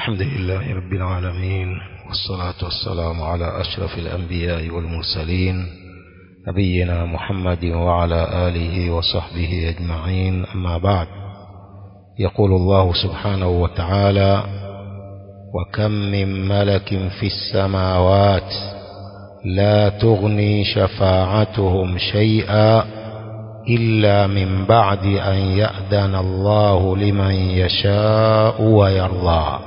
الحمد لله رب العالمين والصلاة والسلام على أشرف الأنبياء والمرسلين نبينا محمد وعلى آله وصحبه أجمعين أما بعد يقول الله سبحانه وتعالى وكم من ملك في السماوات لا تغني شفاعتهم شيئا إلا من بعد أن يأذن الله لمن يشاء ويرضى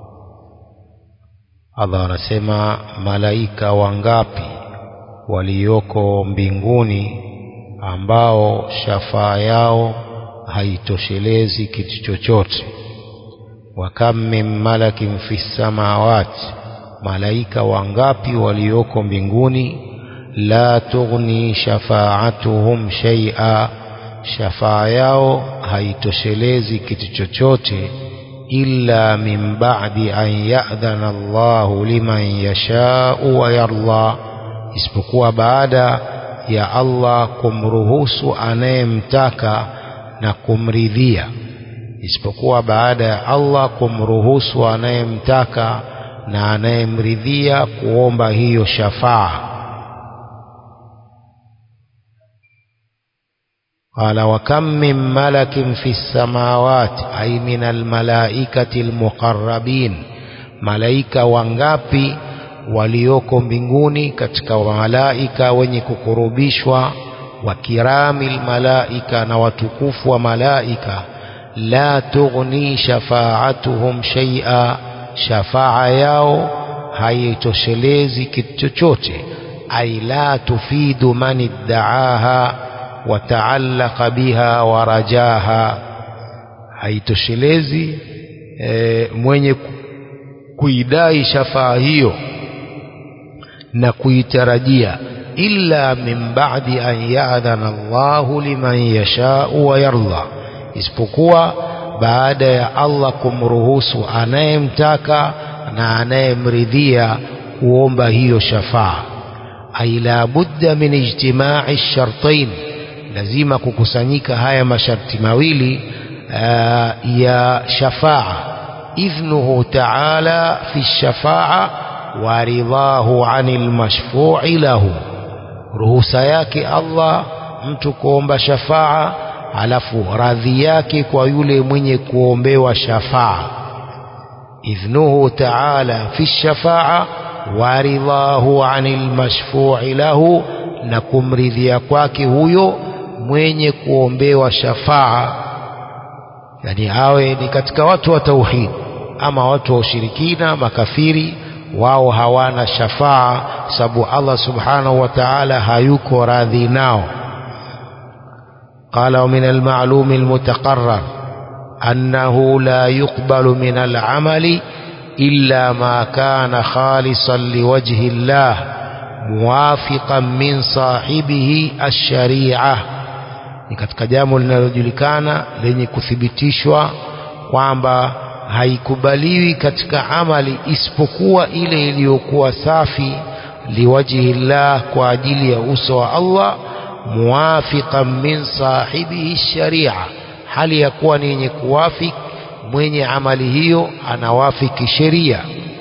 Allah anasema malaika wangapi walioko mbinguni ambao shafaa yao haitoshelezi kitu chochote wa kam min malakin fi samawati malaika wangapi walioko mbinguni la tughni shafaatuhum shay'a shafaa yao haitoshelezi kitu chochote illa min ba'di an ya'dhana Allahu liman yasha'u wa yarda isipokuwa baada ya Allah kumruhusu anayemtaka na kumridhia isipokuwa baada ya Allah kumruhusu anayemtaka na anayemridhia kuomba hiyo shafaa قال وكم من ملك في السماوات أي من الملائكة المقربين ملائكة wangapi walioko mbinguni katika malaika wenye kukurubishwa wa kiramil malaika na watukufu wa malaika la tughni shafaatuhum shay'a shafaa yao haitoshelezi kitu chochote ay la tufidu man iddaaha wataallaqa biha warajaha haitoshelezi e, mwenye kuidai shafaa hiyo na kuitarajia illa min ba'di an ya'dhana Allahu liman yasha'u wa yarda isipokuwa baada ya Allah kumruhusu anayemtaka na anayemridhia kuomba hiyo shafaa ay la budda min ijtima'i shartain lazima kukusanyika haya masharti mawili uh, ya shafaa idhnuhu ta'ala fi shafaa wa ridhahu 'anil mashfu'i lahu ruhusa yake Allah mtu kuomba shafaa alafu radhi yake kwa yule mwenye kuombewa shafaa idhnuhu ta'ala fi shafaa wa ridhahu 'anil mashfu'i lahu na kumridhia kwake huyo mwenye kuombewa shafaa yani awe ni katika watu wa tauhid ama watu wa ushirikina makafiri wao hawana shafaa sababu Allah subhanahu wa ta'ala hayuko radhi nao قال ومن المعلوم المتقرر أنه لا يقبل من العمل إلا ما كان خالصا لوجه الله موافقا من صاحبه الشريعه ni katika jambo linalojulikana lenye kuthibitishwa kwamba haikubaliwi katika amali isipokuwa ile iliyokuwa safi liwajihi llah kwa ajili ya uso wa Allah muwafiqan min sahibihi sharia hali ya kuwa ni yenye kuwafik mwenye amali hiyo anawafiki sheria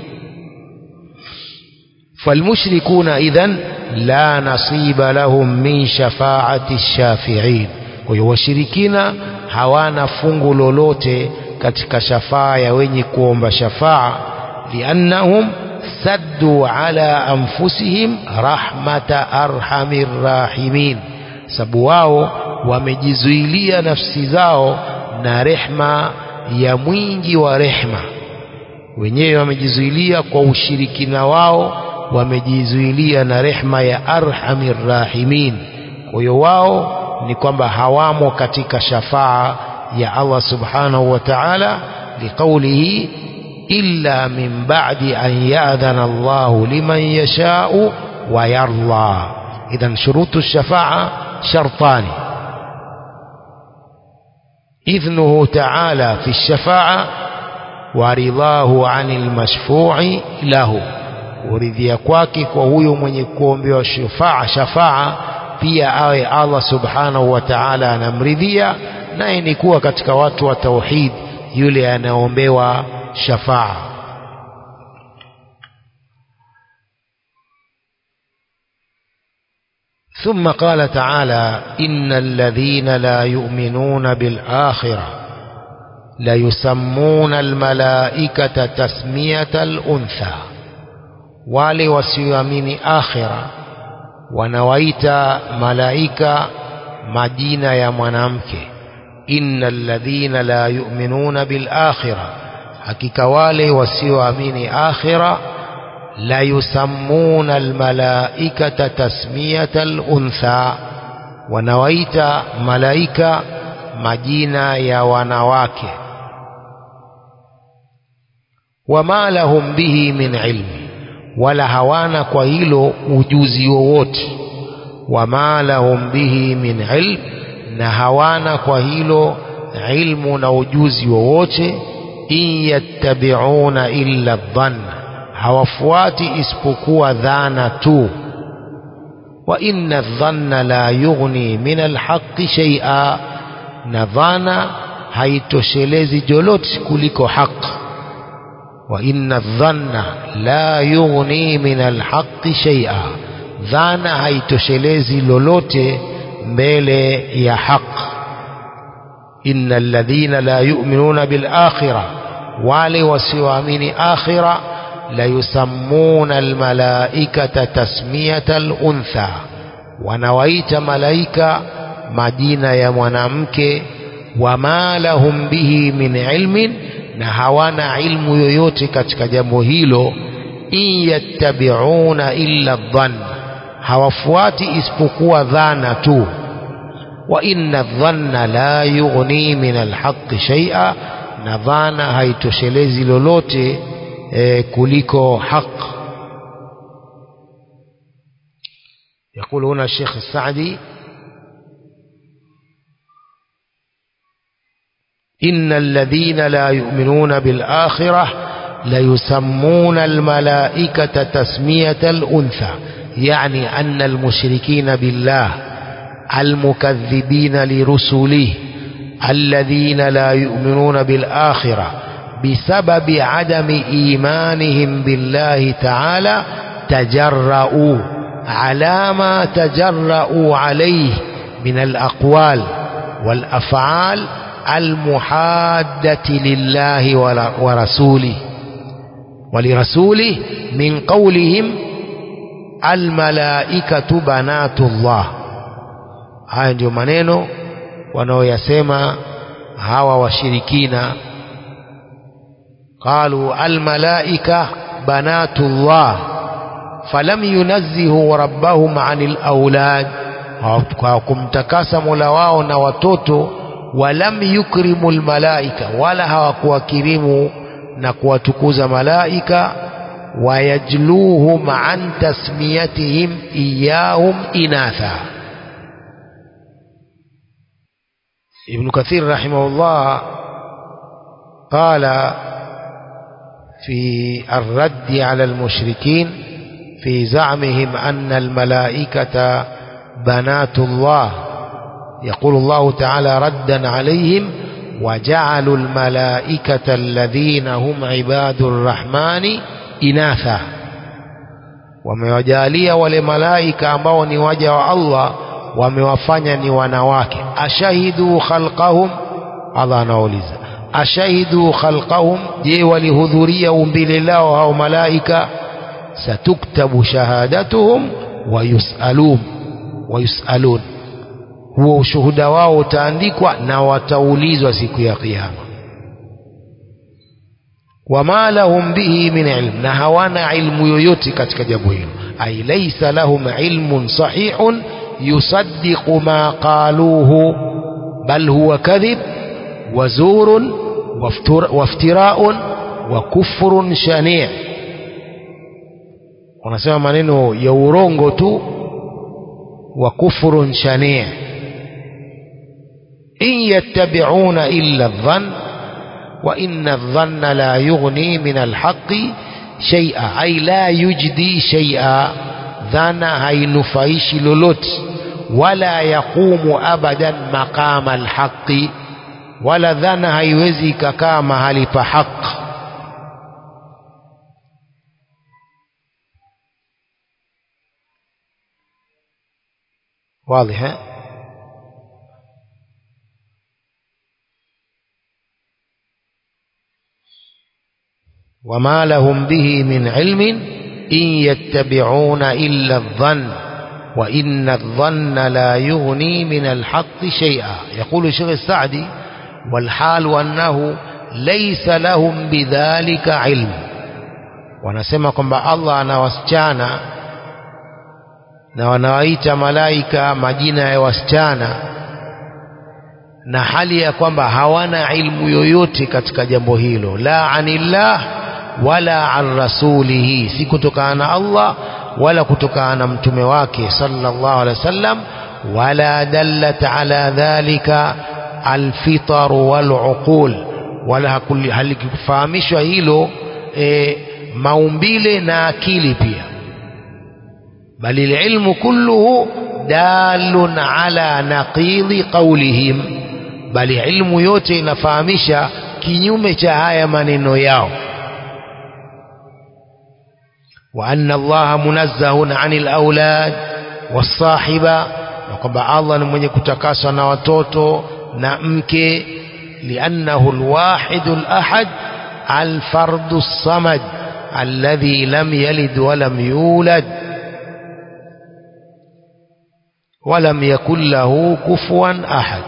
فالمشركون إذن لا نصيب لهم من شفاعة الشافعين kwa hiyo washirikina hawana fungu lolote katika shafaa ya wenye kuomba shafaa liannahum saddu ala anfusihim rahmata arhamir rahimin sababu wao wamejizuilia nafsi zao na rehma ya mwingi wa rehma wenyewe wamejizuilia kwa ushirikina wao wamejizuilia na rehma ya arhamir rahimin kwa hiyo wao ni kwamba hawamo katika shafaa ya Allah subhanahu wa ta'ala liqaulihi illa min ba'di an ya'dhana Allah liman yasha'u wa yarda idhan shurutu shafaa shartani idhnuhu ta'ala fi shafaa wa ridahu 'anil mashfu'i lahu kuridhia kwake kwa huyo mwenye kuombewa shafaa shafaa pia awe Allah subhanahu wa ta'ala anamridhia naye ni kuwa katika watu wa tauhid yule anaombewa shafaa ثم قال تعالى إن الذين لا يؤمنون بالآخرة ليسمون الملائكة تسمية الأنثى wale wasioamini akhira wanawaita malaika majina ya mwanamke innal ladhina la yu'minuna bil akhira hakika wale wasioamini akhira la yusammuna al malaikata tasmiyata al untha wanawaita malaika majina ya wanawake wama lahum bihi min ilmi wala hawana kwa hilo ujuzi wowote wama lahum bihi min ilm na hawana kwa hilo ilmu na ujuzi wowote in yattabi'una illa dhann hawafuati isipokuwa dhana tu wa inna dhanna la yughni min alhaqqi shay'a na dhana haitoshelezi jolote kuliko haki wa inna dhanna la yughni min alhaqqi shay'a dhana haitoshelezi lolote mbele ya haq inna alladhina la yu'minuna bil akhirah wale wasioamini akhira la yusammuna almalaikata tasmiyata aluntha wanawaita malaika majina ya mwanamke wama lahum bihi min ilmin na hawana ilmu yoyote katika jambo hilo in yattabi'una illa dhann hawafuati isipokuwa dhana tu wa inna dhanna la yughni min alhaqqi shay'a na dhana haitoshelezi lolote e, kuliko haq يقول هنا الشيخ السعدي إن الذين لا يؤمنون بالآخرة ليسمون الملائكة تسمية الأنثى يعني أن المشركين بالله المكذبين لرسله الذين لا يؤمنون بالآخرة بسبب عدم إيمانهم بالله تعالى تجرؤوا على ما تجرؤوا عليه من الأقوال والأفعال المحادة لله ورسوله ولرسوله من قولهم الملائكة بنات الله haya ndio maneno wanaoyasema hawa washirikina qalu almalaika banatullah falam yunazzihu rabbahum anil aulad kwa kumtakasa mola wao na watoto walam yukrimu almalaika wala hawakuwakirimu na kuwatukuza malaika wayajluhum an tasmiyatihim iyahum inatha ابن كثير رحمه الله قال في الرد على المشركين في زعمهم أن الملائكة بنات الله يقول الله تعالى ردا عليهم وجعلوا الملائكة الذين هم عباد الرحمن إناثا wamewajalia wale malaika ambao ni waja wa Allah wamewafanya ni wanawake ashahidu khalqahum Allah anauliza ashahidu khalqahum je walihudhuria umbile lao hao malaika satuktabu shahadatuhum wayusalun wayusalun huo ushuhuda wao utaandikwa na wataulizwa siku ya kiyama wama lahum bihi min ilm na hawana ilmu yoyote katika jambo hilo ay laysa lahum ilmun sahihun يصدق ما قالوه بل هو كذب وزور وافتراء وكفر شنيع wanasema maneno ya urongo tu wa kufrun shani' in yattabi'una illa dhann wa inna dhanna la yughni min alhaqqi shay'a ay la yujdi shay'a dhana hainufaishi lolote wala yaqumu abadan maqama alhaqi wala dhana haiwezi ikakaa mahali pa haq واضح ها؟ وما لهم به من علم إن يتبعون إلا الظن وإن الظن لا يغني من الحق شيئا يقول الشيخ السعدي والحال أنه ليس لهم بذلك علم wanasema kwamba Allah ana wasichana na wanawaita malaika majina ya wasichana na hali ya kwamba hawana ilmu yoyote katika jambo hilo la anillah wala an rasulihi si kutokana na Allah wala kutokana na mtume wake sallallahu alaihi wasallam wala dallat ala dhalika alfitar waluqul wala halikufahamishwa hilo e, maumbile na akili pia bali ilmu kulluhu dalun ala naqidhi qawlihim bali ilmu yote inafahamisha kinyume cha haya maneno yao wa anna allaha munazzahun anil aulad wasahiba na kwamba allah ni mwenye kutakaswa na watoto na mke liannahu alwahidu alahad alfardu الصمد الذي لم يلد ولم يولد ولم يكن له كفوا أحد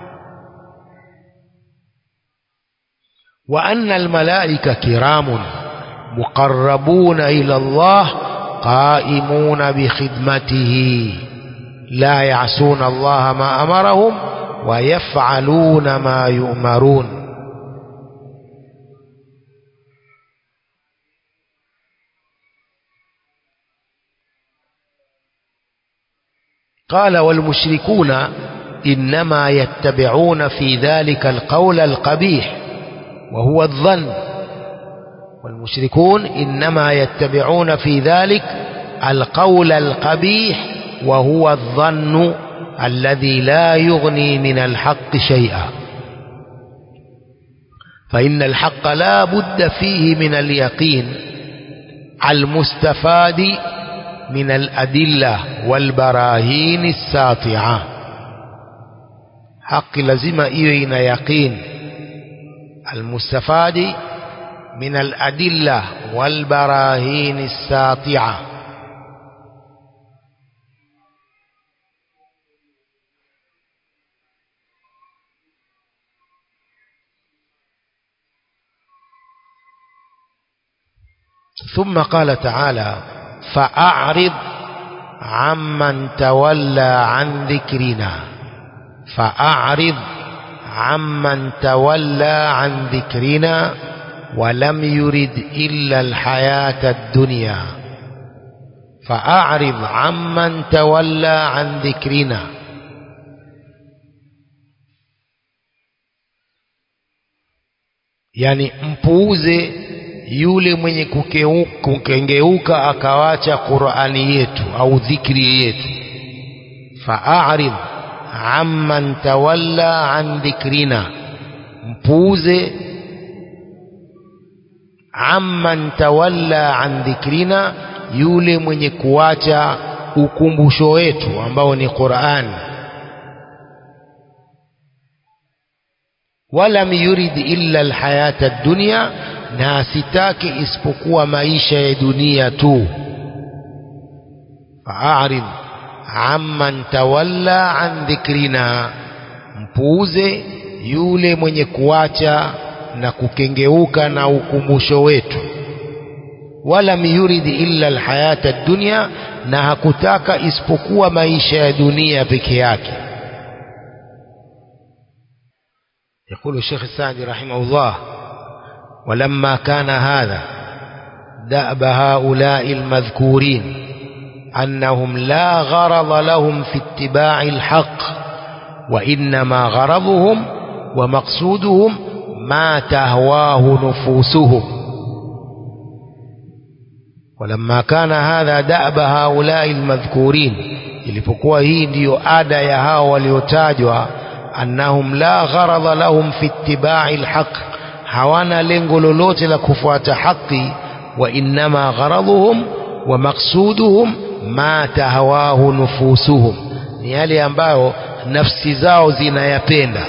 وأن الملائكة كرام مقربون إلى الله قائمون بخدمته لا يعصون الله ما أمرهم ويفعلون ما يؤمرون قال والمشركون إنما يتبعون في ذلك القول القبيح وهو الظن والمشركون إنما يتبعون في ذلك القول القبيح وهو الظن الذي لا يغني من الحق شيئا فإن الحق لا بد فيه من اليقين المستفاد من الأدلة والبراهين الساطعة حق لزم إيوين يقين المستفاد من الأدلة والبراهين الساطعة ثم قال تعالى فأعرض عمن تولى عن ذكرنا فأعرض عمن تولى عن ذكرنا ولم يرد إلا الحياة الدنيا فأعرض عمن تولى عن ذكرنا yani mpuuze yule mwenye kukengeuka akawacha Qur'ani yetu au dhikri yetu fa'arid amman tawalla an dhikrina mpuuze amman tawalla an dhikrina yule mwenye kuacha ukumbusho wetu ambao ni Qur'an walam yurid illa alhayata ad-dunya na asitake isipokuwa maisha ya dunia tu fa'arid amman tawalla an dhikrina mpuuze yule mwenye kuacha na kukengeuka na ukumbusho wetu wala yuridi illa alhayata dunya na hakutaka isipokuwa maisha ya dunia peke yake يقول الشيخ السعدي رحمه الله ولما كان هذا دأب هؤلاء المذكورين أنهم لا غرض لهم في اتباع الحق وإنما غرضهم ومقصودهم ما تهواه نفوسهم ولما كان هذا دأب هؤلاء المذكورين ilipokuwa hii ndiyo ada ya hao waliotajwa annahum la gharadha lahum fi ittiba'i alhaq hawana lengo lolote la kufuata haki wa innama gharadhuhum wa maqsuduhum ma tahawahu nufusuhum ni yale ambayo nafsi zao zinayapenda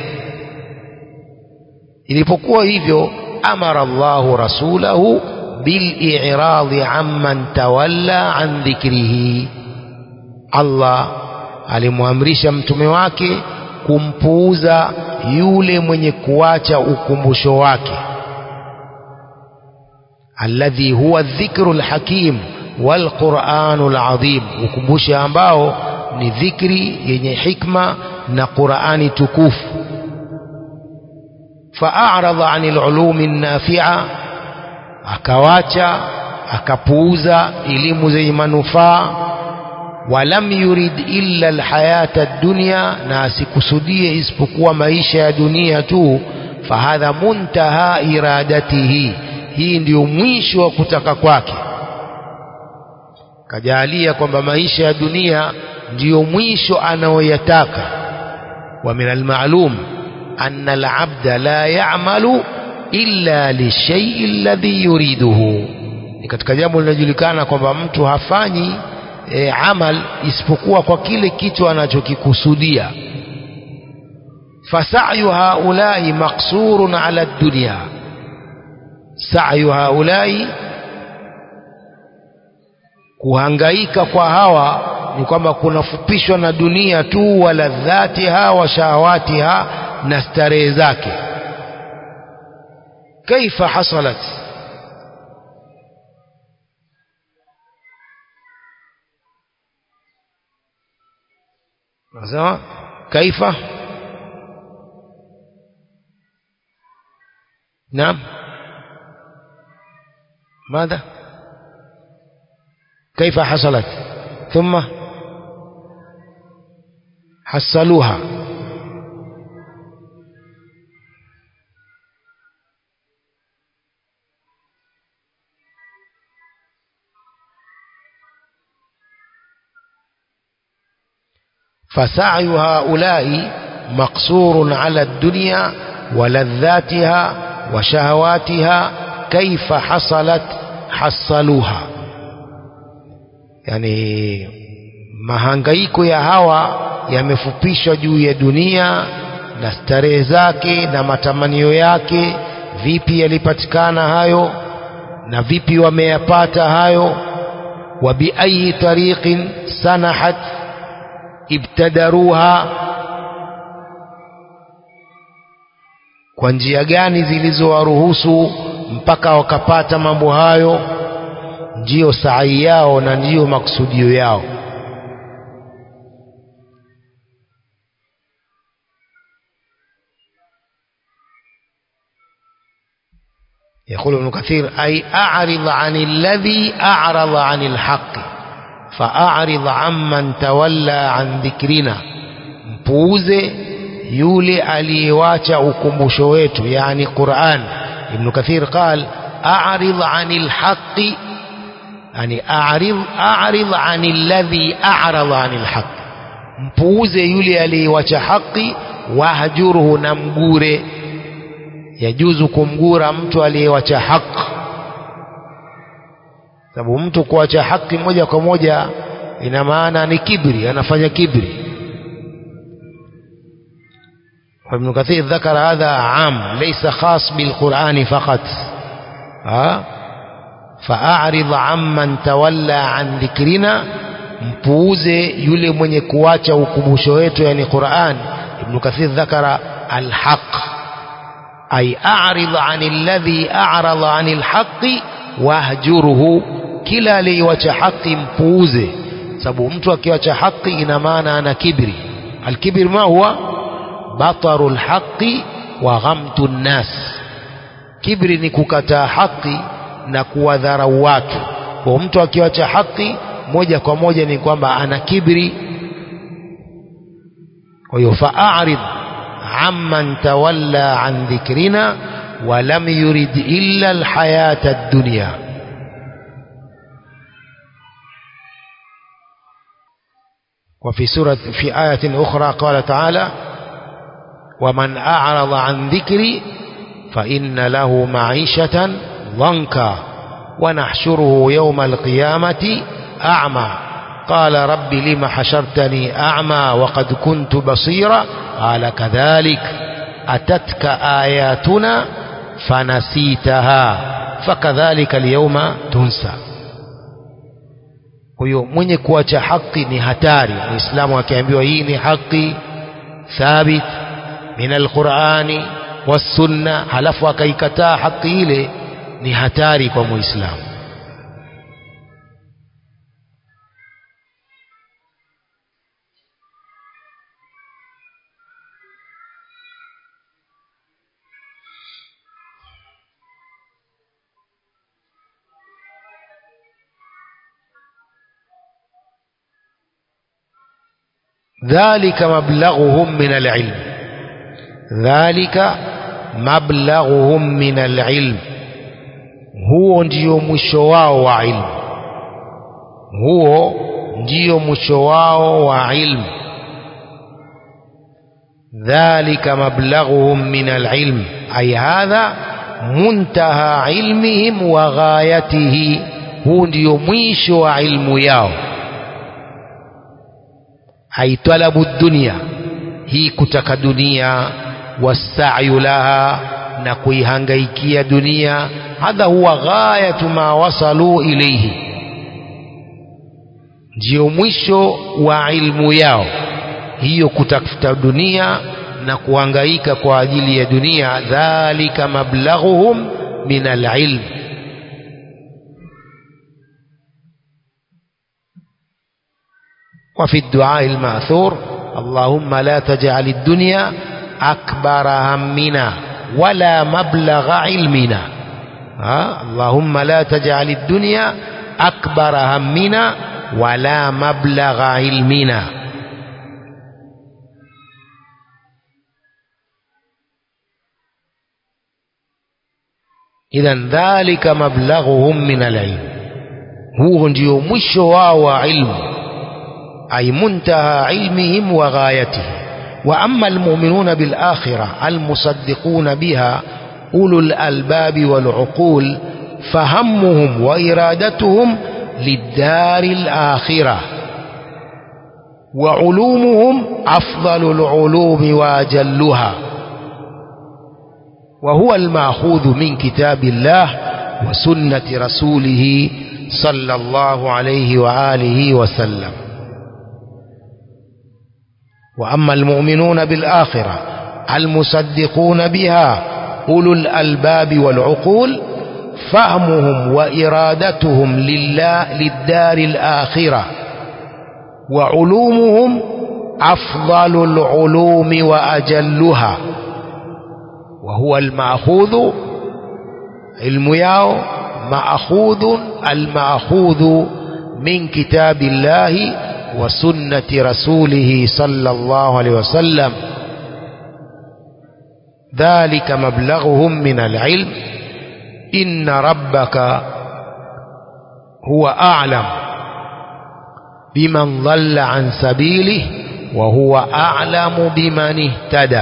ilipokuwa hivyo amara Allahu rasulahu bil'iradi amman tawalla an dhikrihi Allah alimwamrisha mtume wake kumpuuza yule mwenye kuacha ukumbusho wake alladhi huwa dhikru lhakim walquranu ladhim ukumbusho ambao ni dhikri yenye hikma na qurani tukufu faarada ani lulumi nafia akawacha akapuuza elimu zenye manufaa walam yurid illa alhayata dunya na asikusudie isipokuwa maisha ya dunia tu fahadha muntaha iradatihi hii ndiyo mwisho wa kutaka kwake kajalia kwamba maisha ya dunia ndiyo mwisho anayoyataka wa min almalum anna alabda la ya'malu illa lishayi alladhi yuriduhu ni katika jambo linajulikana kwamba mtu hafanyi e, amal isipokuwa kwa kile kitu anachokikusudia fasayu haulai maqsurun ala dunya sayu haulai kuhangaika kwa hawa ni kwamba kunafupishwa na dunia tu wala dhatiha wa shahawatiha na starehe zake kaifa hasalat nasema kaifa naam ماذا كيف حصلت ثم حصلوها فسعي هؤلاء مقصور على الدنيا ولذاتها وشهواتها كيف حصلت حصلوها yani mahangaiko ya hawa yamefupishwa juu ya dunia na starehe zake na matamanio yake vipi yalipatikana hayo na vipi wameyapata hayo wa biayi tariqin sanahat ibtadaruha kwa njia gani zilizowaruhusu mpaka wakapata mambo hayo ndiyo saai yao na ndiyo maksudio yao يقول ابن كثير أي أعرض عن الذي أعرض عن الحق فأعرض عمن تولى عن ذكرنا mpuuze yule aliyewacha ukumbusho wetu yani Qur'an Ibn Kathir قال أعرض عن الحق يعني أعرض أعرض عن الذي أعرض عن الحق mpuuze yule aliyewacha haki wahjuruhu na mgure yajuzu kumgura mtu aliyewacha haki sababu mtu kuacha haki moja kwa moja ina maana ni kibri anafanya kibri وابن كثير ذكر هذا عام ليس خاص بالقرآن فقط ها فأعرض عمن تولى عن ذكرنا mpuuze yule mwenye kuacha ukumbusho wetu yani Qur'an Ibn Kathir dhakara alhaq ay a'rid 'an alladhi a'rada 'an alhaqi wahjuruhu kila aliyewacha haki mpuuze sababu mtu akiwacha haki ina maana ana kibri alkibr ma huwa bataru alhaqi wa ghamtu nnas kibri ni kukataa haki na kuwadharau watu kwa mtu akiwacha haki moja kwa moja ni kwamba ana kibri kwa hiyo fa'arid amman tawalla an dhikrina wa lam yurid illa alhayata ad-dunya وفي سورة في آية أخرى قال تعالى ومن أعرض عن ذكري فإن له معيشة ضنكا ونحشره يوم القيامة أعمى قال رب لم حشرتني أعمى وقد كنت بصيرا قال كذلك أتتك آياتنا فنسيتها fakadhalika alyawma tunsa kwa hiyo mwenye kuacha haki ni hatari muislamu akiambiwa hii ni haki thabit min alqurani wassunna halafu akaikataa haki ile ni hatari kwa muislamu ذلك مبلغهم من العلم ذلك مبلغهم من العلم huo ndio mwisho wao wa ilmu huo ndio mwisho wao wa ilmu dhalika mablaghuhum min alilm ay hadha muntaha ilmihim wa ghayatihi huu ndio mwisho wa ilmu yao ay talabu dunya hii kutaka dunia wasayu laha na kuihangaikia dunia hadha huwa ghayatu ma wasalu ilayhi ndio mwisho wa ilmu yao hiyo kutafuta dunia na kuhangaika kwa ajili ya dunia dhalika mablaghuhum min alilm وفي الدعاء المأثور اللهم لا تجعل الدنيا أكبر همنا ولا مبلغ علمنا ها؟ اللهم لا تجعل الدنيا أكبر همنا ولا مبلغ علمنا إذا ذلك مبلغهم من العلم هو ndio mwisho wao wa ilmu أي منتهى علمهم وغايته وأما المؤمنون بالآخرة المصدقون بها أولو الألباب والعقول فهمهم وإرادتهم للدار الآخرة وعلومهم أفضل العلوم وأجلها وهو المأخوذ من كتاب الله وسنة رسوله صلى الله عليه وآله وسلم وأما المؤمنون بالآخرة المصدقون بها أولو الألباب والعقول فهمهم وإرادتهم لله للدار الآخرة وعلومهم أفضل العلوم وأجلها وهو المأخوذ علم ياو مأخوذ المأخوذ من كتاب الله وسنة رسوله صلى الله عليه وسلم ذلك مبلغهم من العلم إن ربك هو أعلم بمن ضل عن سبيله وهو أعلم بمن اهتدى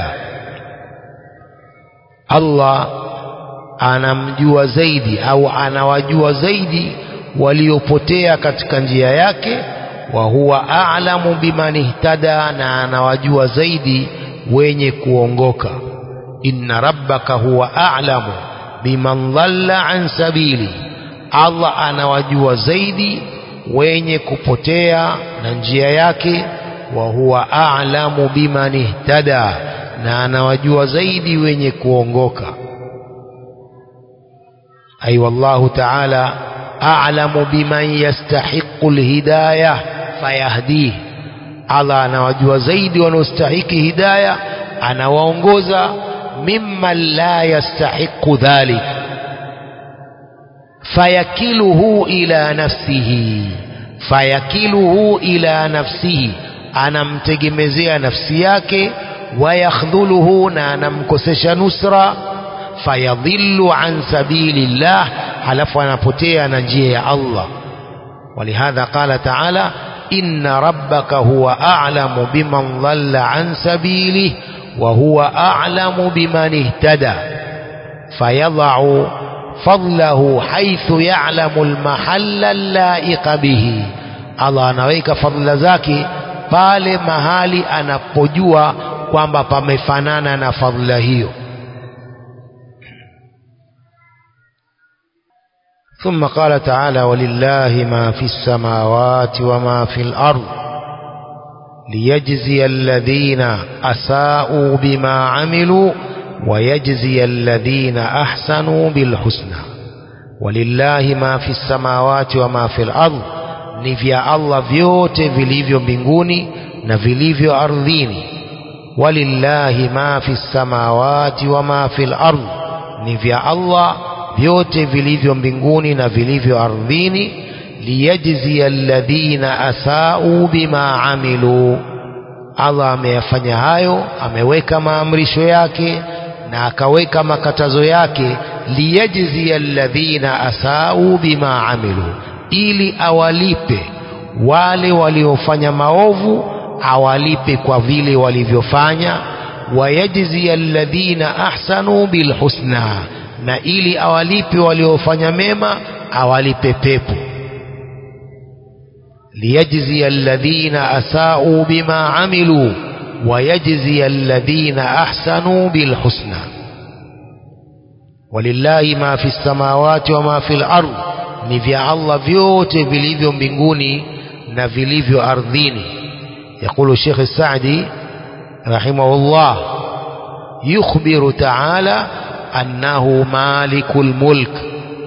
الله anamjua zaidi au anawajua zaidi waliopotea katika njia yake wa huwa a'lamu biman ihtada na anawajua zaidi wenye kuongoka inna rabbaka huwa a'lamu biman dhalla an sabili Allah anawajua zaidi wenye kupotea na njia yake wa huwa a'lamu biman ihtada na anawajua zaidi wenye kuongoka ay wallahu ta'ala a'lamu biman yastahiqqu alhidayah fayahdih Allah anawajua zaidi wanaostahiki hidayah anawaongoza mimman la yastahiqu dhalik fayakiluhu ila nafsihi fayakiluhu ila nafsihi anamtegemezea nafsi yake wayakhdhuluhu na anamkosesha nusra fayadhillu an sabilillah halafu anapotea na njia ya Allah ولهذا قال تعالى إن ربك هو أعلم بمن ضل عن سبيله وهو أعلم بمن اهتدى فيضع فضله حيث يعلم المحل اللائق به Allah anaweka fadhila zake pale mahali anapojua kwamba pamefanana na fadhila hiyo ثم قال تعالى ولله ما في السماوات وما في الأرض ليجزي الذين أساءوا بما عملوا ويجزي الذين أحسنوا بالحسنى ولله ما في السماوات وما في الأرض ni vya Allah vyote vilivyo mbinguni na vilivyo ardhini walillahi ma fi samawati wa ma fi ardh ni vya Allah vyote vilivyo mbinguni na vilivyo ardhini liyajzia alladhina asau bima amilu Allah ameyafanya hayo ameweka maamrisho yake na akaweka makatazo yake liyajzia alladhina asau bima amilu ili awalipe wale waliofanya maovu awalipe kwa vile walivyofanya wayajzia alladhina ahsanu bilhusna na ili awalipe waliofanya mema awalipe pepo liyajzia alladhina asau bima amilu wayajzia alladhina ahsanu bilhusna walillahi ma fi samawati wa ma fi al-ardh ni vya Allah vyote vilivyo mbinguni na vilivyo ardhini يقول الشيخ السعدي رحمه الله يخبر تعالى أنه مالك الملك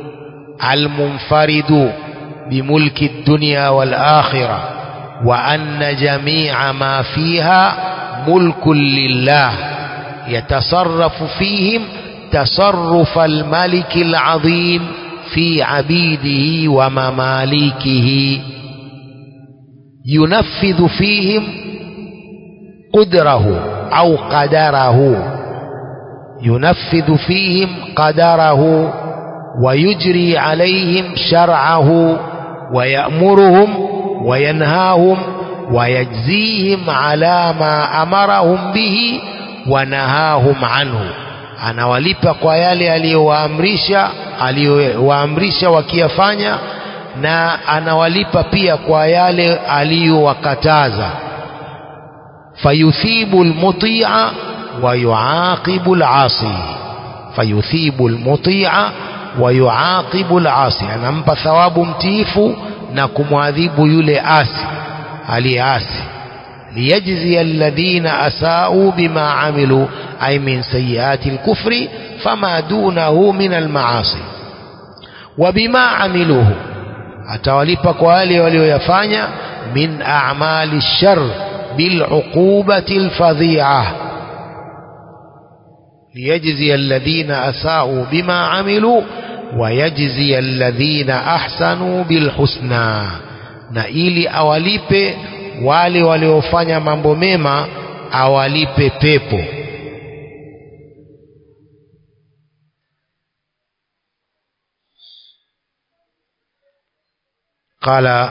المنفرد بملك الدنيا والآخرة وأن جميع ما فيها ملك لله يتصرف فيهم تصرف الملك العظيم في عبيده ومماليكه ينفذ فيهم قدره أو قدره ينفذ فيهم قدره ويجري عليهم شرعه ويأمرهم وينهاهم ويجزيهم على ما أمرهم به ونهاهم عنه anawalipa kwa yale aliyowaamrisha aliyowaamrisha wakiyafanya na anawalipa pia kwa yale aliyowakataza fayuthibu almuti'a wa yuaqibu alasi fayuthibu almuti'a wa yuaqibu alasi anampa thawabu mtiifu na kumwadhibu yule asi aliyeasi ليجزي الذين أساءوا بما عملوا أي من سيئات الكفر فما دونه من المعاصي وبما عملوه atawalipa kwa wale walioyafanya min a'mali shar bil'uqubati alfadhi'ah liyajzi alladhina asa'u bima 'amilu wa yajzi alladhina ahsanu bilhusna na ili awalipe wale waliofanya mambo mema awalipe pepo قال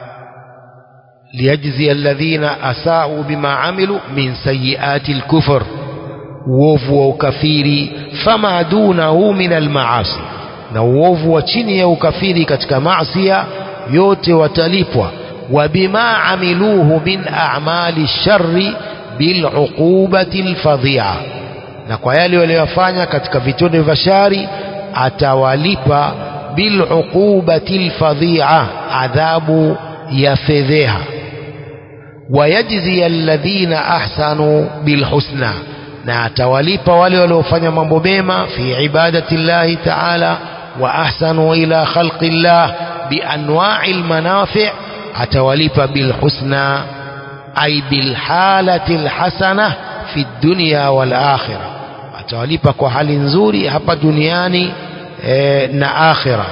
ليجزي الذين أساءوا بما عملوا من سيئات الكفر uovu wa ukafiri fama dunahu min almaasi na uovu wa chini ya ukafiri katika maasia yote watalipwa wa bima amiluhu min a'mali sharri biluqubati alfadhi'a na kwa yale waliyofanya katika vitendo vya shari atawalipa biluqubati alfadhi'a adhabu ya fedheha wayajzi alladhina ahsanu bilhusna na atawalipa wale waliofanya mambo mema fi ibadati llahi taala wa ahsanu ila khalqi llah bianwa'i almanafi' atawalipa bilhusna ay bilhalati alhasana fi dunya wal akhirah atawalipa kwa hali nzuri hapa duniani e, na akhira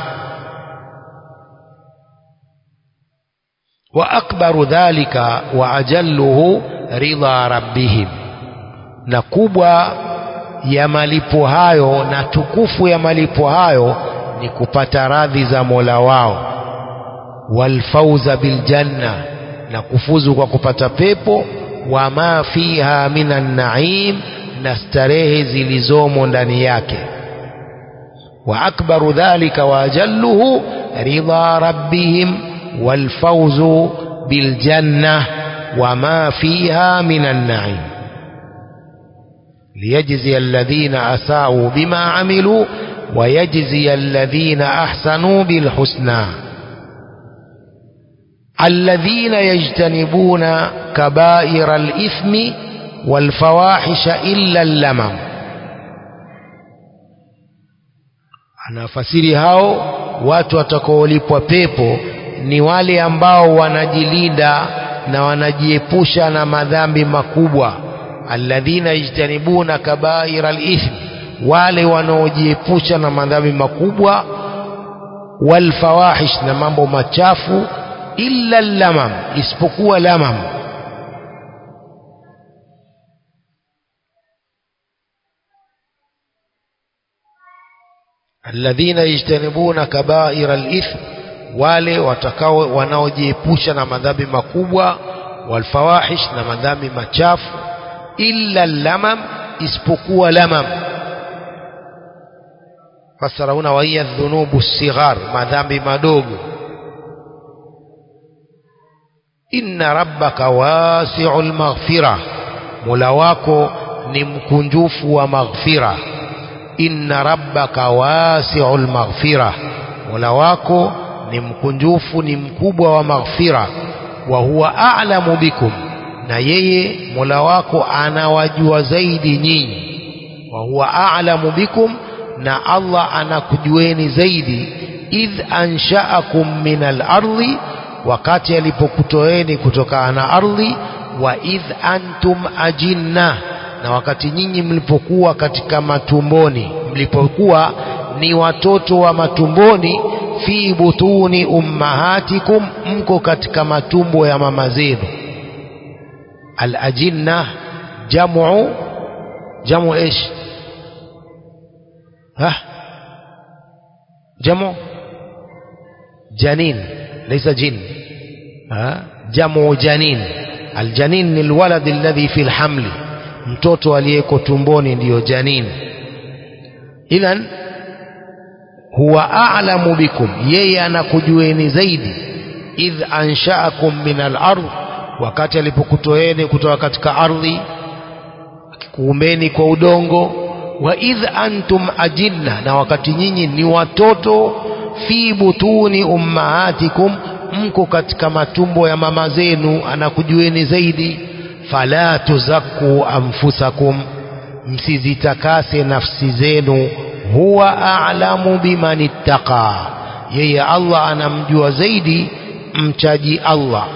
wa akbaru dhalika wa ajalluhu ridha rabbihim na kubwa ya malipo hayo na tukufu ya malipo hayo ni kupata radhi za Mola wao walfauza biljanna na kufuzu kwa kupata pepo wa ma fiha minan naim na starehe zilizomo ndani yake wa akbaru dhalika wa ajalluhu ridha rabbihim walfauzu بالجنة وما فيها من النعيم ليجزي الذين أساءوا بما عملوا ويجزي الذين أحسنوا بالحسنى الذين يجتنبون كبائر الإثم والفواحش إلا اللمم anafasiri hao watu watakaolipwa pepo ni wale ambao wanajilinda na wanajiepusha na madhambi makubwa alladhina yajtanibuna kabaira al-ithm wale wanaojiepusha na madhambi makubwa walfawahish na mambo machafu illa lamam isipokuwa lamam alladhina yajtanibuna kabaira al-ithm wale watakao wanaojiepusha na madhambi makubwa walfawahish na madhambi machafu illa lamam isipokuwa lamam fasara huna wa hiya dhunubu sighar madhambi madogo inna rabbaka wasi'ul maghfira mola wako ni mkunjufu wa maghfira inna rabbaka wasi'ul maghfira mola wako ni mkunjufu ni mkubwa wa maghfira wa huwa a'lamu bikum na yeye mola wako anawajua zaidi nyinyi wa huwa a'lamu bikum na Allah anakujueni zaidi idh ansha'akum min al-ardi wakati alipokutoeni kutokana na ardhi wa idh antum ajinna na wakati nyinyi mlipokuwa katika matumboni mlipokuwa ni watoto wa matumboni fi butuni ummahatikum mko katika matumbo ya mama zenu الأجنة جمع جمع إيش ها جمع جنين ليس جن ها جمع جنين الجنين الولد الذي في الحمل mtoto aliyeko tumboni ndiyo janin idhan huwa a'lamu bikum yeye anakujueni zaidi idh ansha'akum min al-ardh wakati alipokutoeni kutoka katika ardhi akikuumbeni kwa udongo wa idh antum ajinna na wakati nyinyi ni watoto fi butuni ummahatikum mko katika matumbo ya mama zenu anakujueni zaidi fala tuzakku anfusakum msizitakase nafsi zenu huwa a'lamu biman ittaqa yeye Allah anamjua zaidi mchaji Allah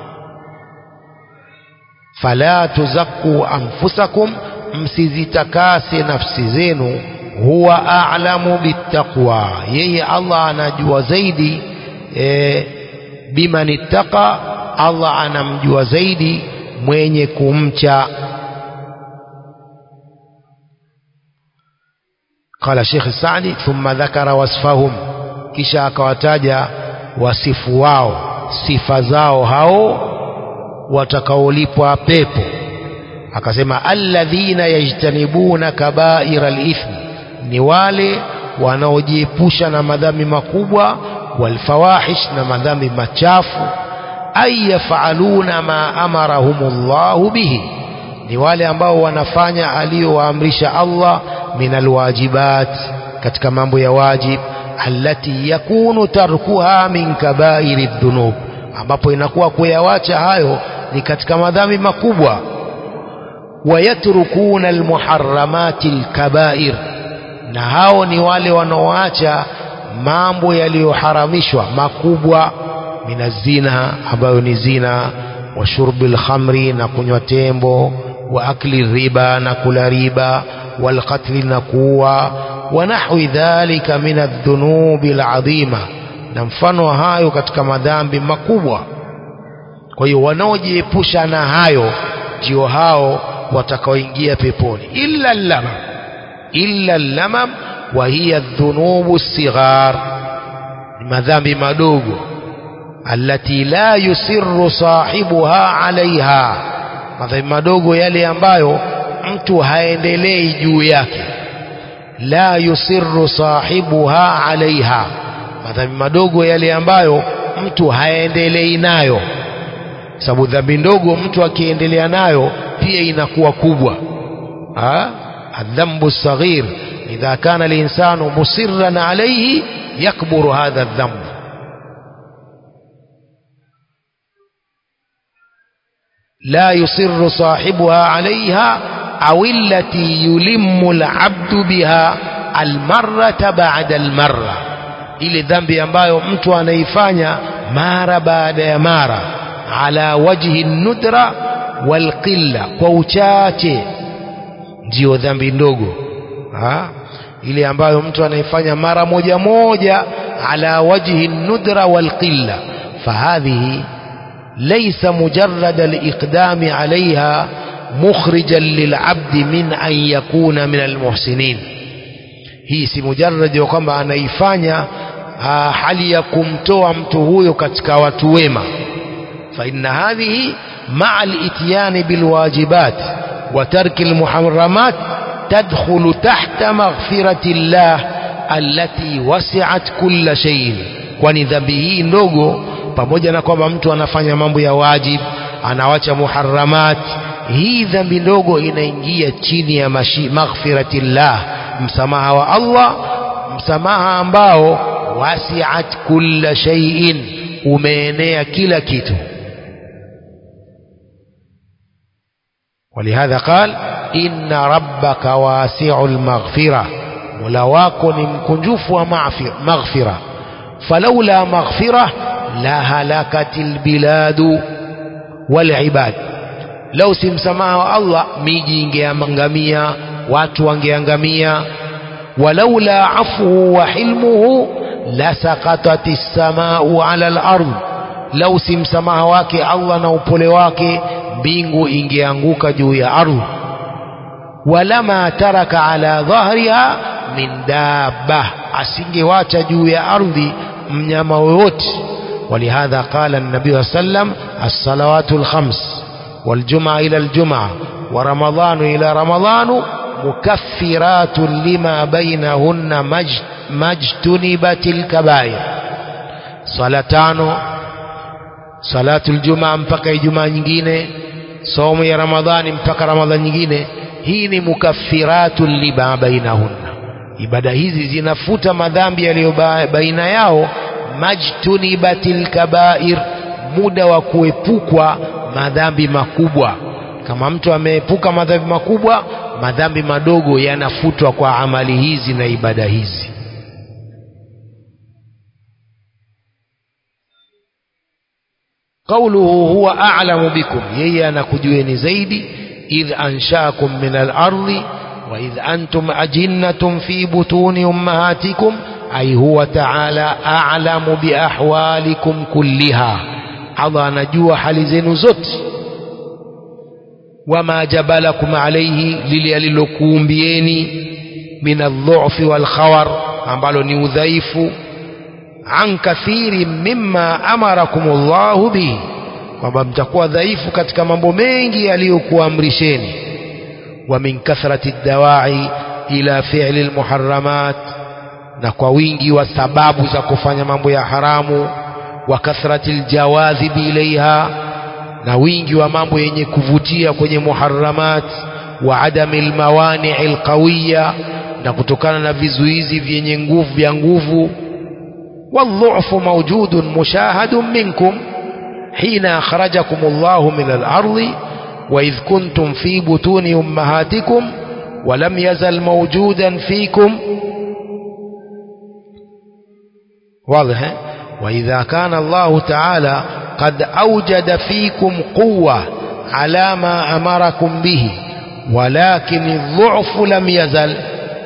fala tuzakku anfusakum msizitakase nafsi zenu huwa a'lamu bittaqwa yeye Allah anajua zaidi e, biman ittaqa Allah anamjua zaidi mwenye kumcha قال شيخ السعدي ثم ذكر وصفهم kisha akawataja wasifu wao sifa zao hao watakaolipwa pepo akasema alladhina yajtanibuna kabaira alithmi ni wale wanaojiepusha na madhambi makubwa walfawahish na madhambi machafu ay yafaluna ma amarahumullahu bihi ni wale ambao wanafanya aliyowaamrisha Allah min alwajibat katika mambo ya wajib allati yakunu tarkuha min kabairi dhunub ambapo inakuwa kuyawacha hayo ni katika madhambi makubwa wayatrukuna almuharramati alkabair na hao ni wale wanaoacha mambo yaliyoharamishwa makubwa minazina ambayo ni zina wa shurbi lkhamri na kunywa tembo wa akli riba na kula riba walqatli na kuua wa nahwi dhalika min aldhunubi aladhima na mfano wa hayo katika madhambi makubwa kwa hiyo wanaojiepusha na hayo ndio hao watakaoingia peponi illa lamam illa lamam wa hiya dhunubu sighar ni madhambi madogo allati la yusirru sahibuha alaiha madhambi madogo yale ambayo mtu haendelei juu yake la yusirru sahibuha alaiha madhambi madogo yale ambayo mtu haendelei nayo sababu dhambi ndogo mtu akiendelea nayo pia inakuwa kubwa الذنب الصغير إذا كان الإنسان مصرا عليه يكبر هذا الذنب لا يصر صاحبها عليها أو التي يلم العبد بها المرة بعد المرة ile dhambi ambayo mtu anaifanya mara baada ya mara ala wajhi nudra walqilla kwa uchache ndiyo dhambi ndogo ha? ile ambayo mtu anaifanya mara moja moja ala wajhi nudra walqilla fahadhihi ليس مجرد الإقدام عليها مخرجا للعبد من أن يكون من المحسنين hii si mujarradi ya kwamba anaifanya hali ya kumtoa mtu huyo katika watu wema fa inna hadhihi maa al-ityani bilwajibat wa tarki al-muharramat tadkhulu tahta maghfirati llah allati wasi'at kulla shay'in kwani dhambi hii ndogo pamoja na kwamba mtu anafanya mambo ya wajib anawacha muharramat hii dhambi ndogo inaingia chini ya maghfiratillah msamaha wa Allah msamaha ambao wasiat kulla shay'in umeenea kila kitu ولهذا قال إن ربك واسع المغفرة ملواك نمكنجوف ومغفرة فلولا مغفرة لهلكت البلاد والعباد لو سمسماه الله ميجي ingeangamia watu wangeangamia walaula afuhu wa hilmuhu lasaqatat as-samaa'u 'ala al-ard lau si msamaha wake Allah na upole wake mbingu ingeanguka juu ya ardhi walama taraka ala dhahriha min dabba asingewacha juu ya ardhi mnyama wowote ولهذا قال النبي صلى الله عليه وسلم الصلوات الخمس والجمعة إلى الجمعة ورمضان إلى رمضان مكفرات لما بينهن ما اجتنبت الكبائر صلاتان صلاة الجمعة mpaka Ijumaa nyingine somo ya Ramadhani mpaka Ramadhani nyingine hii ni mukaffiratu lima bainahunna ibada hizi zinafuta madhambi yaliyo baina yao majtunibatil kabair muda wa kuepukwa madhambi makubwa kama mtu ameepuka madhambi makubwa madhambi madogo yanafutwa kwa amali hizi na ibada hizi قوله هو أعلم بكم يي أنا كجوين زيدي إذ أنشاكم من الأرض وإذ أنتم أجنة في بطون أمهاتكم أي هو تعالى أعلم بأحوالكم كلها الله نجوى حال زين زت وما جبلكم عليه لليلكم بيني من الضعف والخور ambalo ni udhaifu an kathiri mimma amarakum Allahu bihi kwamba mtakuwa dhaifu katika mambo mengi aliyokuamrisheni wa min kathrati dawai ila fi'li almuharramat na kwa wingi wa sababu za kufanya mambo ya haramu wa kathrati aljawadhibi ilaiha na wingi wa mambo yenye kuvutia kwenye muharramat wa adami almawani alqawiya na kutokana na vizuizi vyenye nguvu vya nguvu والضعف موجود مشاهد منكم حين أخرجكم الله من الأرض وإذ كنتم في بطون أمهاتكم ولم يزل موجودا فيكم واضح وإذا كان الله تعالى قد أوجد فيكم قوة على ما أمركم به ولكن الضعف لم يزل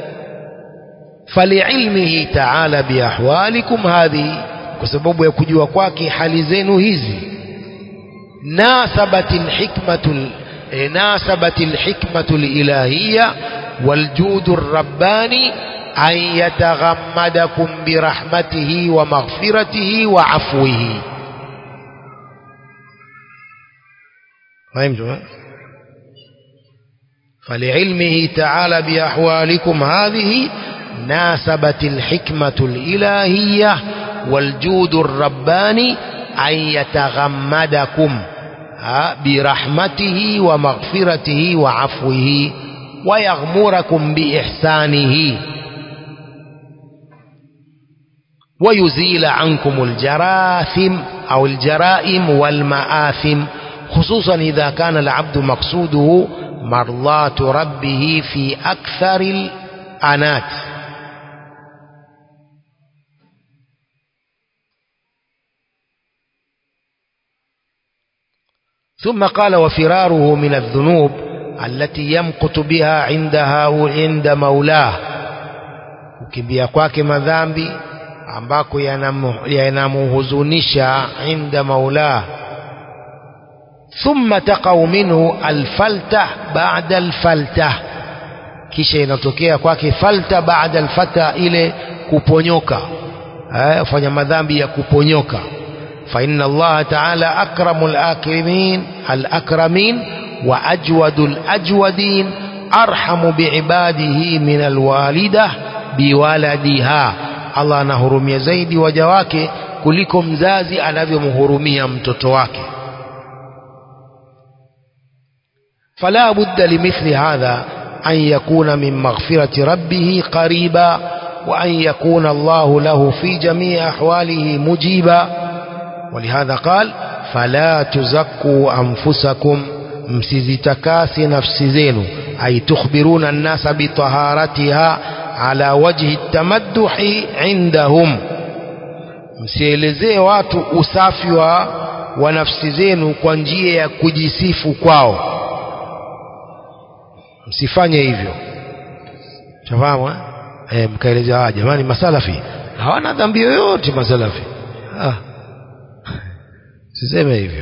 فلعلمه تعالى بأحوالكم هذه كسبب يكجوا kwake hali zenu hizi ناسبت الحكمة ناسبت الحكمة الإلهية والجود الرباني أن يتغمدكم برحمته ومغفرته وعفوه فهمتم فلعلمه تعالى بأحوالكم هذه ناسبت الحكمة الإلهية والجود الرباني أن يتغمدكم برحمته ومغفرته وعفوه ويغمركم بإحسانه ويزيل عنكم الجراثم أو الجرائم والمآثم خصوصا إذا كان العبد مقصوده مرضاة ربه في أكثر الأنات ثم قال وفراره من الذنوب التي يمقت بها عندها عند مولاه kukimbia kwake madhambi ambako yanamuhuzunisha inda maulah thumma taqau minhu alfalta ba'da alfalta kisha inatokea kwake falta ba'da alfata ile kuponyoka eh fanya madhambi ya kuponyoka fa inna Allah ta'ala akramul akrimin al akramin wa ajwadul ajwadin arhamu biibadihi min alwalidah biwaladiha Allah anahurumia zaidi waja wake kuliko mzazi anavyomhurumia mtoto wake فلا بد لمثل هذا أن يكون من مغفرة ربه قريبا وأن يكون الله له في جميع أحواله مجيبا ولهذا قال فلا تزكوا أنفسكم msizitakasi nafsi zenu ay tukhbiruna nnasa bitaharatiha ala wajhi tamadduhi indahum msielezee watu usafi wa, wa nafsi zenu kwa njia ya kujisifu kwao msifanye hivyo shafahamu eh mkaeleza ah jamani masalafi hawana dhambi yoyote masalafi ah siseme hivyo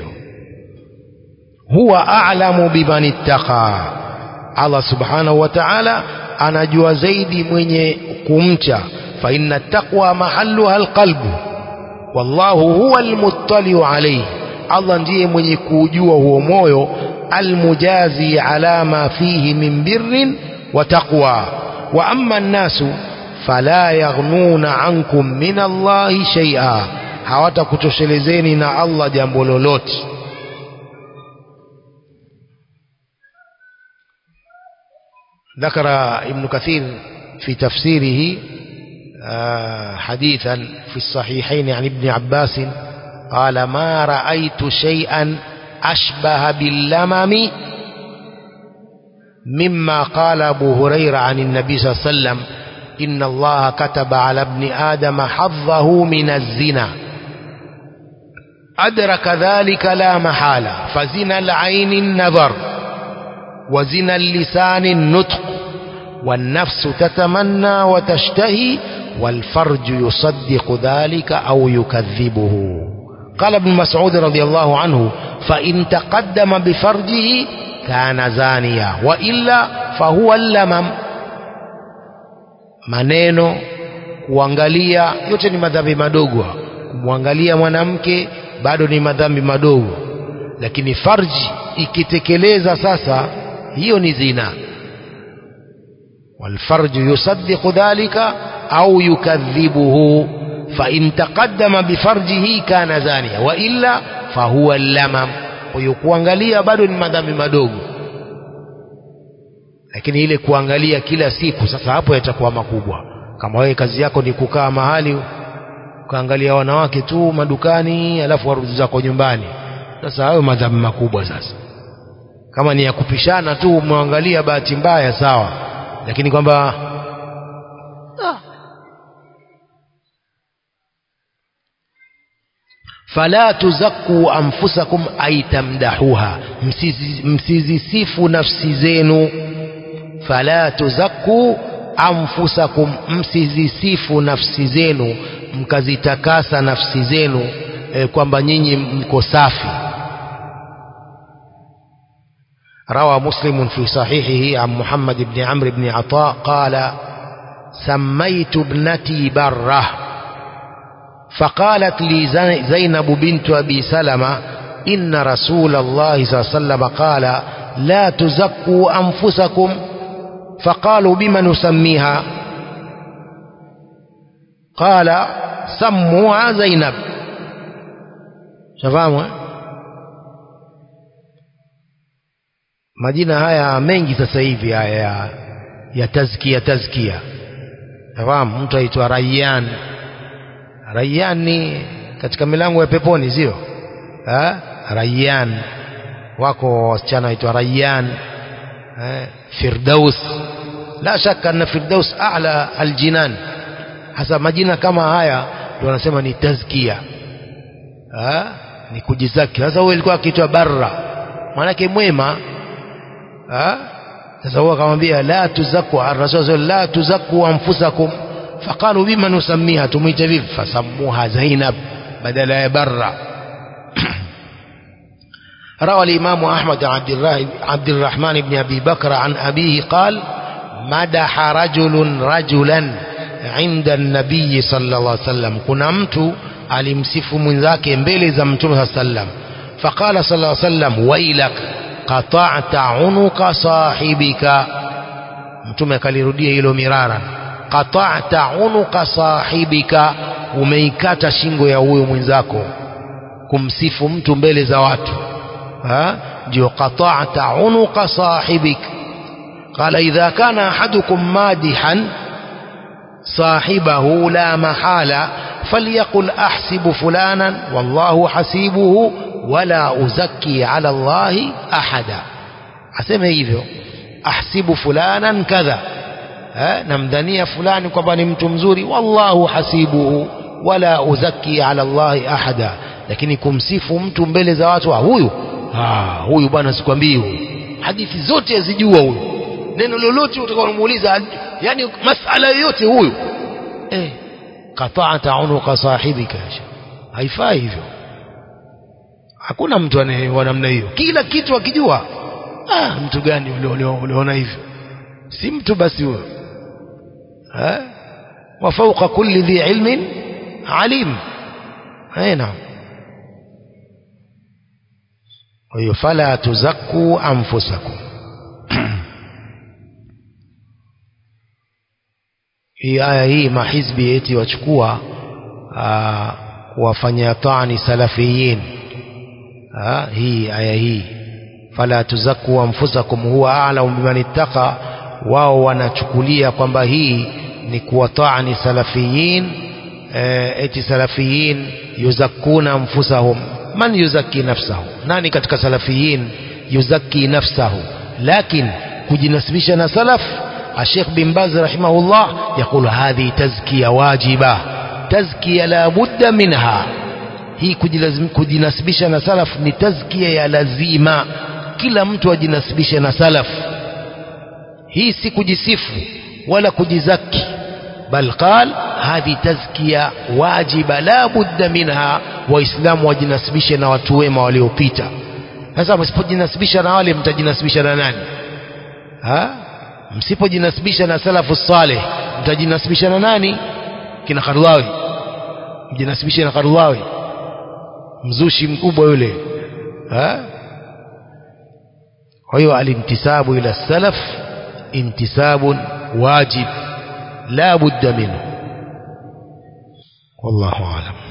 huwa a'lamu biman ittaqa Allah subhanahu wa ta'ala anajua zaidi mwenye kumcha fa inna taqwa mahalluha alqalbu wallahu huwa almuttali'u alayhi Allah ndiye mwenye kujua huo moyo almujazi ala ma fihi min birrin wa taqwa wa amma an-nasu fala yaghnuna ankum min Allahi shay'a hawatakutoshelezeni na Allah jambo lolote ذكر ابن كثير في تفسيره حديثا في الصحيحين عن ابن عباس قال ما رأيت شيئا أشبه باللمم مما قال أبو هريرة عن النبي صلى الله عليه وسلم إن الله كتب على ابن آدم حظه من الزنا أدرك ذلك لا محالة فزنا العين النظر وزنا اللسان النطق والنفس تتمنى وتشتهي والفرج يصدق ذلك أو يكذبه قال ابن مسعود رضي الله عنه فإن تقدم بفرجه كان زانيا وإلا فهو اللمم maneno kuangalia yote ni madhambi madogo kumwangalia mwanamke bado ni madhambi madogo lakini farji ikitekeleza sasa hiyo ni zina والفرج يصدق ذلك أو يكذبه فإن تقدم بفرجه كان زانيا وإلا فهو اللمم ويkuangalia bado ni madhambi madogo lakini ile kuangalia kila siku sasa hapo yatakuwa makubwa kama wewe kazi yako ni kukaa mahali ukaangalia wanawake tu madukani alafu warudi zako nyumbani sasa hayo madhambi makubwa sasa kama ni ya kupishana tu umwangalia bahati mbaya sawa lakini kwamba ah. fala tuzakku anfusakum ay tamdahuha msizisifu nafsi zenu fala tuzakku anfusakum msizisifu nafsi zenu mkazitakasa nafsi zenu e, kwamba nyinyi mko safi روى مسلم في صحيحه عن محمد بن عمرو بن عطاء قال سميت ابنتي بره فقالت لي زينب بنت أبي سلمة إن رسول الله صلى الله عليه وسلم قال لا تزكوا أنفسكم فقالوا بما نسميها قال سموها زينب شفاهموا majina haya mengi sasa hivi haya ya, ya tazkia tazkia fahamu mtu aitwa Rayyan Rayyan ni katika milango ya peponi sio Rayyan wako wasichana waitwa Rayyan eh, Firdaus la shaka anna Firdaus a'la aljinan hasa majina kama haya ndio wanasema ni tazkia ha? ni kujizaki sasa huyo alikuwa akiitwa barra maanake mwema ha? sasa huyo akamwambia la tuzaku ar-rasul la tuzaku anfusakum faqalu bima nusammiha tumuite vipi fasammuha Zainab badala ya barra روى الإمام أحمد عبد, عبد الرحمن بن أبي بكر عن أبيه قال مدح رجل رجلا عند النبي صلى الله عليه وسلم كنا mtu alimsifu mwenzake mbele za mtume sallam faqala sallallahu alayhi wasallam wailak qata'ta unuka sahibika mtume akalirudia hilo mirara qata'ta unuka sahibika umeikata shingo ya huyo mwenzako kumsifu mtu mbele za watu ndio qata'ta unuka sahibik qala idha kana ahadukum madihan صاحبه لا محالة فليقل أحسب فلانا والله حسيبه ولا أزكي على الله أحدا aseme hivyo ahsibu fulanan kadha namdhania fulani kwamba ni mtu mzuri wallahu hasibuhu wala uzaki ala llahi ahada lakini kumsifu mtu mbele za watu huyu huyu bwana sikwambii huyu hadithi zote azijua huyu neno lolote utakaomuuliza yani masala yoyote huyu eh qata'ta unuqa sahibika haifai hivyo hakuna mtu anayewa namna hiyo kila kitu akijua ah mtu gani uliona hivyo si mtu basi huyo eh wa fawqa kulli dhi ilmin alim aina kwa hiyo fala tuzakku anfusakum hii aya hii mahizbi eti wachukua kuwafanyia tani salafiyin aa, hii aya hii fala tuzaku anfusakum huwa a'lamu biman ittaqa wao wanachukulia kwamba hii ni kuwatani salafiyin e, eti salafiyin yuzakuna anfusahum man yuzaki nafsahu nani katika salafiyin yuzaki nafsahu lakin kujinasibisha na salaf الشيخ بن باز رحمه الله يقول هذه تزكية واجبة تزكية لا بد منها hii kujinasibisha na salaf ni tazkia ya lazima kila mtu ajinasibishe na salaf hii si kujisifu wala kujizaki bal qal hadhi tazkia wajiba la budda minha waislamu wajinasibishe na watu wema waliopita sasa msipojinasibisha na wale mtajinasibisha na nani ha msipojinasibisha na salafu saleh mtajinasibisha na nani kina Kardawi mjinasibishe na Kardawi mzushi mkubwa yule ha kwa hiyo alintisabu ila salaf intisabun wajib la budda minhu wallahu alam